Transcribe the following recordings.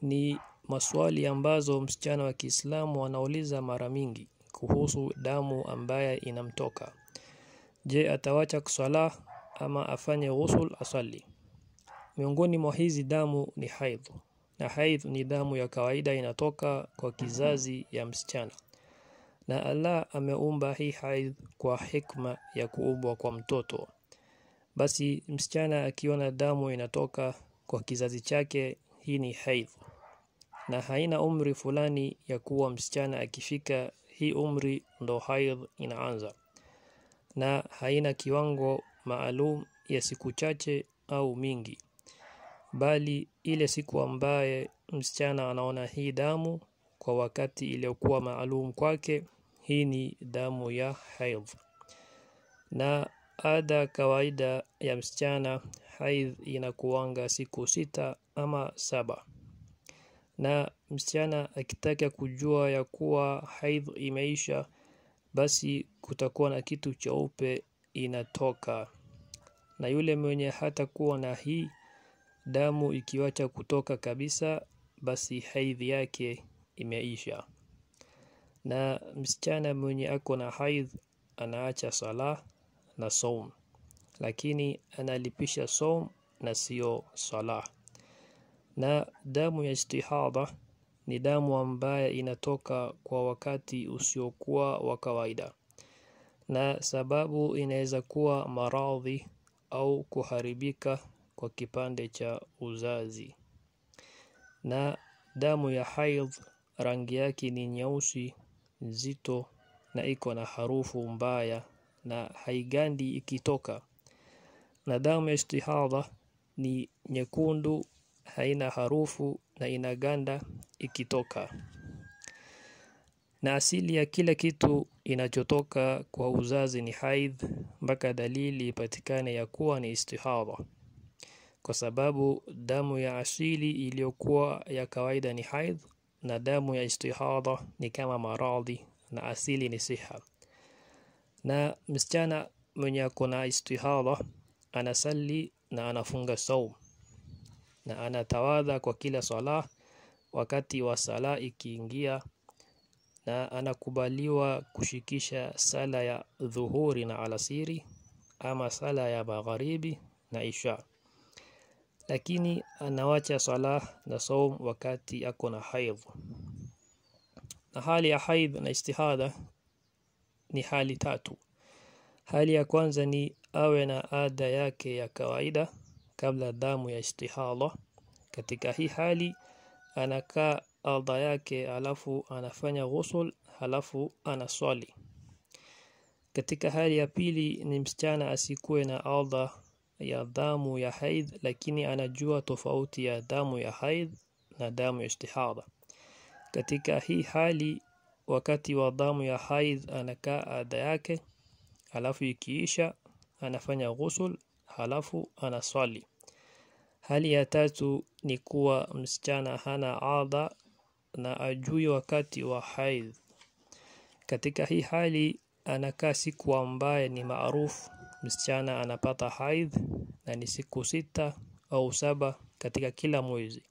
ni maswali ambazo msichana wa Kiislamu anauliza mara mingi kuhusu damu ambaye inamtoka. Je, atawacha kuswala ama afanye ghusl asali? Miongoni mwa hizi damu ni haidh, na haidh ni damu ya kawaida inatoka kwa kizazi ya msichana, na Allah ameumba hii haidh kwa hikma ya kuumbwa kwa mtoto. Basi msichana akiona damu inatoka kwa kizazi chake, hii ni haidh, na haina umri fulani ya kuwa msichana akifika hii umri ndo haidh inaanza, na haina kiwango maalum ya siku chache au mingi bali ile siku ambaye msichana anaona hii damu kwa wakati iliyokuwa maalum kwake, hii ni damu ya haidh. Na ada kawaida ya msichana haidh inakuwanga siku sita ama saba. Na msichana akitaka kujua ya kuwa haidh imeisha, basi kutakuwa na kitu cheupe inatoka, na yule mwenye hatakuwa na hii damu ikiwacha kutoka kabisa, basi haidhi yake imeisha. Na msichana mwenye ako na haidh anaacha sala na saum, lakini analipisha saum na sio sala. Na damu ya istihadha ni damu ambaye inatoka kwa wakati usiokuwa wa kawaida, na sababu inaweza kuwa maradhi au kuharibika kwa kipande cha uzazi. Na damu ya haidh rangi yake ni nyeusi nzito na iko na harufu mbaya na haigandi ikitoka. Na damu ya istihadha ni nyekundu, haina harufu na inaganda ikitoka. Na asili ya kila kitu inachotoka kwa uzazi ni haidh mpaka dalili ipatikane ya kuwa ni istihadha. Kwa sababu damu ya asili iliyokuwa ya kawaida ni haidh na damu ya istihadha ni kama maradhi na asili ni siha. Na msichana mwenye ako na istihadha anasali na anafunga saum na anatawadha kwa kila sala wakati wa sala ikiingia, na anakubaliwa kushikisha sala ya dhuhuri na alasiri ama sala ya magharibi na isha, lakini anawacha sala na saum wakati ako na haidh. Na hali ya haidh na istihadha ni hali tatu. Hali ya kwanza ni awe na ada yake ya kawaida kabla damu ya istihadha. Katika hii hali anakaa adha yake alafu anafanya ghusl halafu anaswali. Katika hali ya pili ni msichana asikuwe na adha ya damu ya haidh, lakini anajua tofauti ya damu ya haidh na damu ya istihadha. Katika hii hali wakati wa damu ya haidh anakaa ada yake, halafu ikiisha anafanya ghusl halafu anaswali. Hali ya tatu ni kuwa msichana hana adha na ajui wakati wa haidh. Katika hii hali anakaa siku ambaye ni maarufu msichana anapata haidh na ni siku sita au saba katika kila mwezi.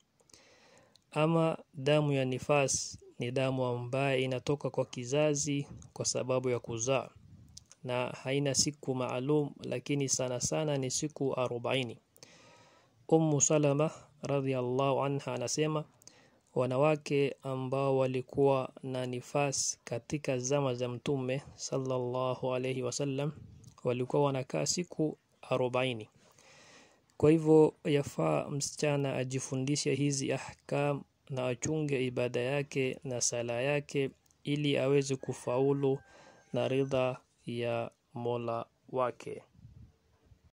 Ama damu ya nifas ni damu ambaye inatoka kwa kizazi kwa sababu ya kuzaa na haina siku maalum, lakini sana sana ni siku arobaini. Ummu Salama radhiallahu anha anasema wanawake ambao walikuwa na nifas katika zama za Mtume sallallahu alayhi wasallam walikuwa wanakaa siku arobaini. Kwa hivyo yafaa msichana ajifundishe hizi ahkam na achunge ibada yake na sala yake ili aweze kufaulu na ridha ya Mola wake.